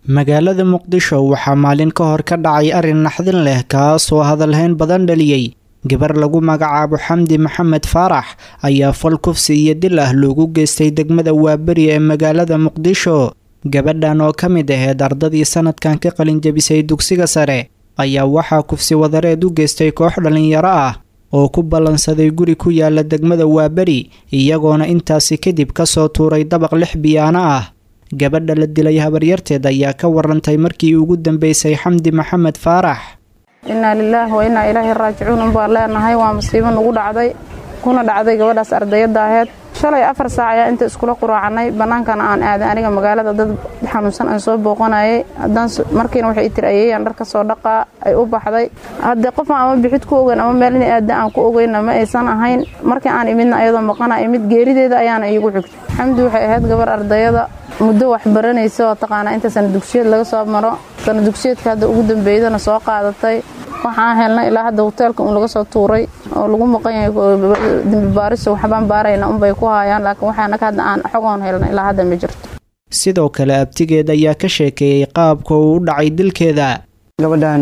magaalada muqdisho waxaa maalin ka hor ka dhacay arrin naxdin leh kaasoo hadalhayn badan dhaliyey gabar lagu magacaabo xamdi maxamed faarax ayaa fal kufsi iyo dil ah loogu geystay degmada waaberi ee magaalada muqdisho gabadhan oo ka mid aheyd ardadii sanadkan ka qalinjabisay dugsiga sare ayaa waxaa kufsi wadareed u geystay koox dhallinyaro ah oo ku ballansaday guri ku yaala degmada waaberi iyagoona intaasi kadib kasoo tuuray dabaq lix biyaano ah gabadha la dilay habaryarteed ayaa ka warantay markii ugu dambeysay xamdi maxamed faarax innaa lilaahi wa innaa ilaahi raajicuun unbaan leenahay waa musiibo nugu dhacday kuna dhacday gabadhaas ardayadda aheyd shalay afar saac ayaa inta iskula quraacannay bannaankana aan aaday aniga magaalada dad xanuunsan aan soo booqanayay haddaan markiina waxay tiri ayeeyaan dhar ka soo dhaqaa ay u baxday haddee qofaan ama bixid ku ogeyn ama meel in aada aan ku ogeynna ma aysan ahayn markii aan imidna ayadoo maqana imid geerideeda ayaana iigu xigtay xamdi waxay ahayd gabar ardayada muddo wax baranaysa oo taqaanaa inta sana dugsiyeed laga soo maro sana dugsiyeedka hadda ugu dambeydana soo qaadatay waxaan helnay ilaa hadda hoteelka un laga soo tuuray oo lagu maqan yahay dembibaariso waxbaan baarayna unbay ku haayaan laakiin waxaanaga hadda aan xogoon helnay ilaa hadda ma jirto sidoo kale abtigeed ayaa ka sheekeeyey qaabka uu u dhacay dilkeeda gabadhan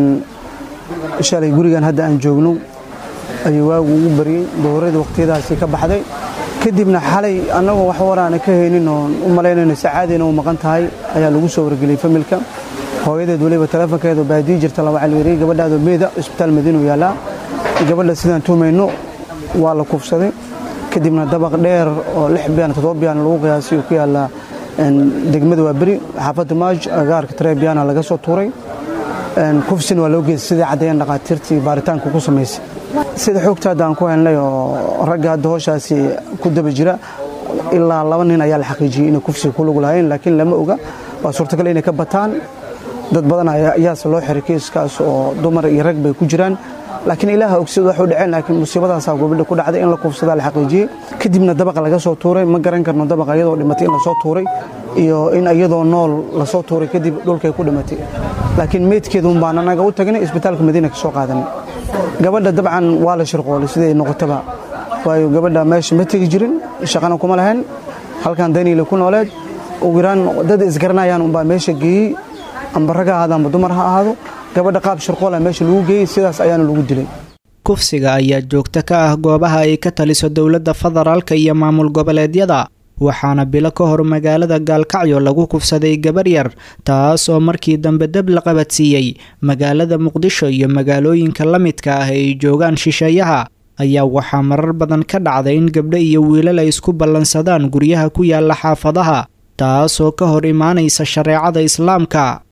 shalay gurigan hadda aan joogno ayuu waagu ugu baryey dowradii waqtiyadaasi ka baxday kadibna xalay annagoo wax waraana ka haynin oon u malaynayno sacaadayna u maqan tahay ayaa lagu soo wargeliyey familka hooyadeed weliba taleefonkeedu baadii jirta laba calweeriye gabadhaadoo meeda isbitaal madiinu yaallaa gabadha sidaan tuumayno waa la kufsaday kadibna dabaq dheer oo lix biyaan toddoba biyaan lagu qiyaasay uu ku yaallaa degmada waa beri xaafadda maaj agaarka tareebiyana laga soo tuuray kufsina waa loo geystay sidai caddeeyeen dhaqaatiirtii baaritaanka ku samaysay sida xoogta hadda aan ku helnay oo ragga hadda hooshaasi ku daba jira ilaa laba nin ayaa la xaqiijiyey inay kufsiga ku lug lahayn laakiin lama oga waa suurtagal inay ka bataan dad badan ayaase loo xiray kiiskaas oo dumar iyo rag bay ku jiraan laakiin ilaaha ogsid wax u dhaceen laakiin musiibadaasaa gobadha ku dhacday in la kufsadaa la xaqiijiyey kadibna dabaqa laga soo tuuray ma garan karno dabaqa iyadoo dhimatay in lasoo tuuray iyo in iyadoo nool lasoo tuuray kadib dhulkay ku dhimatay laakiin meydkeeduun baan anaga u tagnay isbitaalka madiina ka soo qaadanay gabadha dabcan waa la shirqoolay siday noqotaba waayo gabadha meesha ma tegi jirin shaqana kuma lahayn halkan daniile ku nooleed ugu yaraan dad isgaranayaan unbaa meesha geeyey amba rag ha ahaado amba dumar ha ahaado gabadha qaab shirqoola meesha lagu geeyey sidaas ayaana lagu dilay kufsiga ayaa joogto ka ah goobaha ay ka taliso dowladda federaalka iyo maamul goboleedyada waxaana bilo ka hor magaalada gaalkacyo lagu kufsaday gabar yar taas oo markii dambe dab la qabadsiiyey magaalada muqdisho iyo magaalooyinka la midka ah ay joogaan shisheeyaha ayaa waxaa marar badan ka dhacday in gabdho iyo wiilal ay isku ballansadaan guryaha ku yaala xaafadaha taasoo ka hor imaanaysa shareecada islaamka